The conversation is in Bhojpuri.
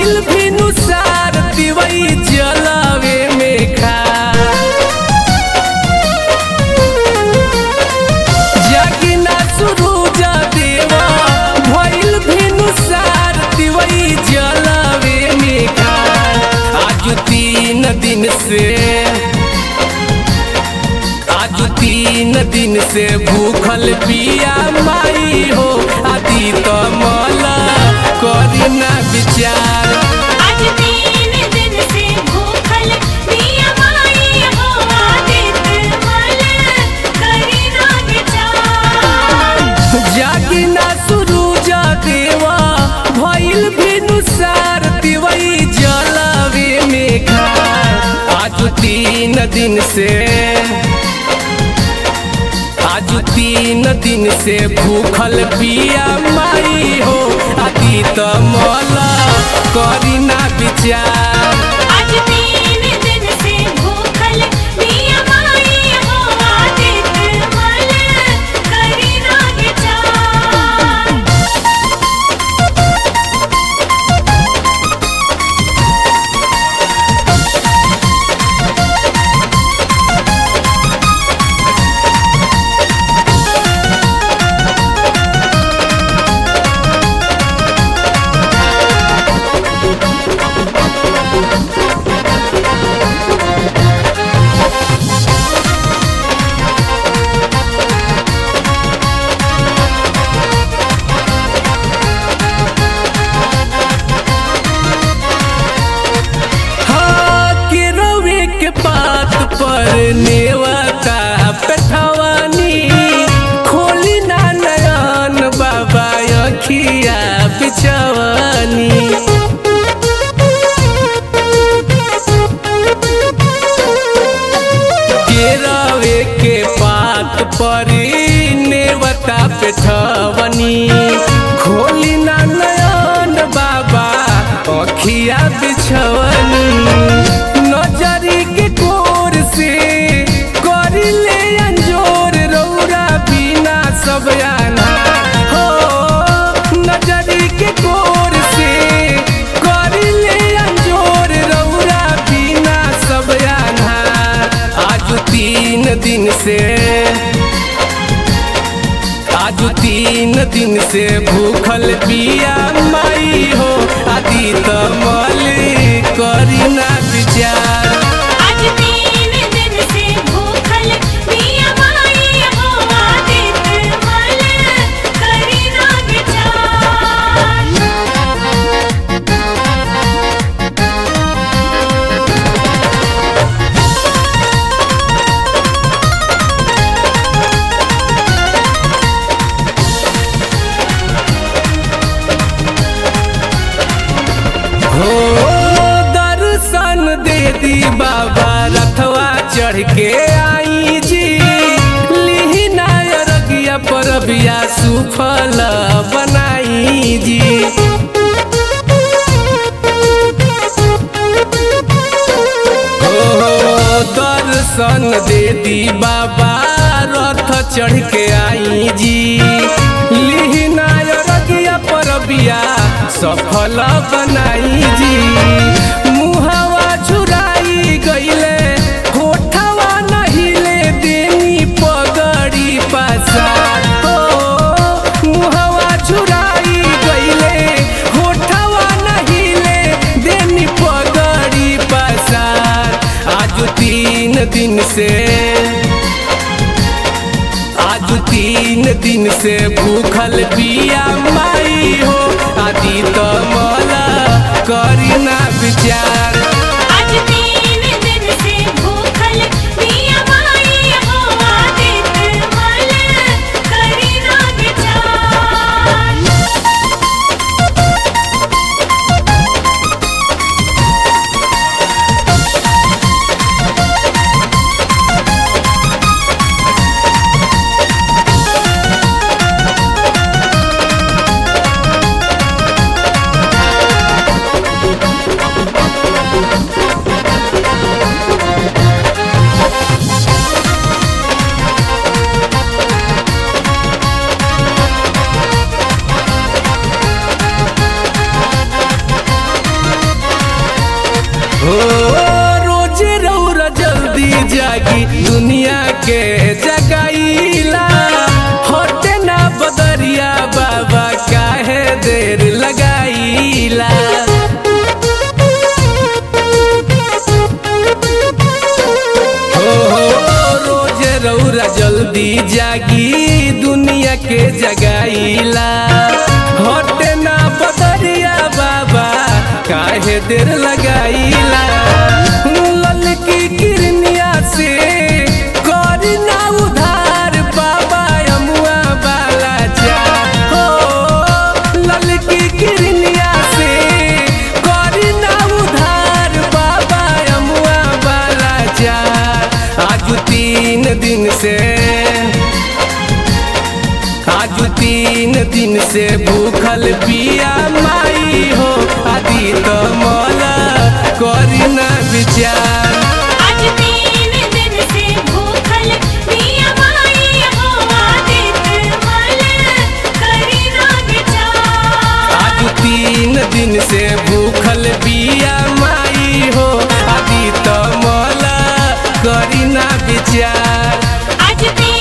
भइल भिनुसार तिवई जलवे में खा जागिना सुरूज देवा भइल भिनुसार तिवई जलवे में खा आज तीन दिन से आज तीन दिन से भूखल पिया माई हो आदि तो मला करी ना विचार आज तीन दिन से भूखल पिया माई हो आदित मल करी ना विचार जागी ना सुरूज देवा भइल भिनुसार तिवई जलवे में खा आज तीन दिन से आज तीन दिन से भूखल पिया माई हो आदि तो मला करी ना विचार आज तीन दिन से भूखल पिया माई हो आदित मल करी ना विचार हाँ, केरवे के पात पर नेवता पेठवानी खोली ना नयन बाबा अखिया बिछवानी केरवे के पात पर नेवता पेठवनी खोली ना नयन बाबा अखिया बिछवनी नजरी के कोर से करी ले अंजोर रौरा बिना सब आना हो नजरी के कोर से करी ले अंजोर रौरा बिना सब आना आज तीन दिन से आज तीन दिन से भूखल पिया माई हो आदि तमल करी ना विचार आज तीन दिन से भूखल पिया माई हो आदित मल करी ना विचार हो दर्शन दे दी बाबा रथवा चढ़ के आई जी लिही नायरगिया पर बिया सुफल बनाई जी हो दर्शन दे दी बाबा रथ चढ़ के आई जी लिही नायरगिया पर बिया सफल बनाई जी मुहवा झुराई गईले होठवा नहिले देनी पगड़ी पसार हो मुहवा झुराई गईले होठवा नहिले देनी पगड़ी पसार आज तीन दिन से आज तीन दिन से भूखल पिया माई हो आदि तो मला करी ना विचार आज तीन दिन से भूखल पिया माई हो आदित मल करी ना विचार रौरा जल्दी जागी दुनिया के जगाईला हटे ना बदरिया बाबा काहे देर लगाईला ललकी किरनिया से करी ना उधार बाबा अमुआ बाला जा हो ललकी किरनिया से करी ना उधार बाबा अमुआ बाला जा आज तीन दिन से आज तीन दिन से भूखल पिया माई हो आदि तो मोला करी ना विचार आज तीन दिन से भूखल पिया माई हो आदित मल करी ना विचार आज तीन दिन से भूखल पिया माई हो आदि तो मोला करी ना विचार आज तीन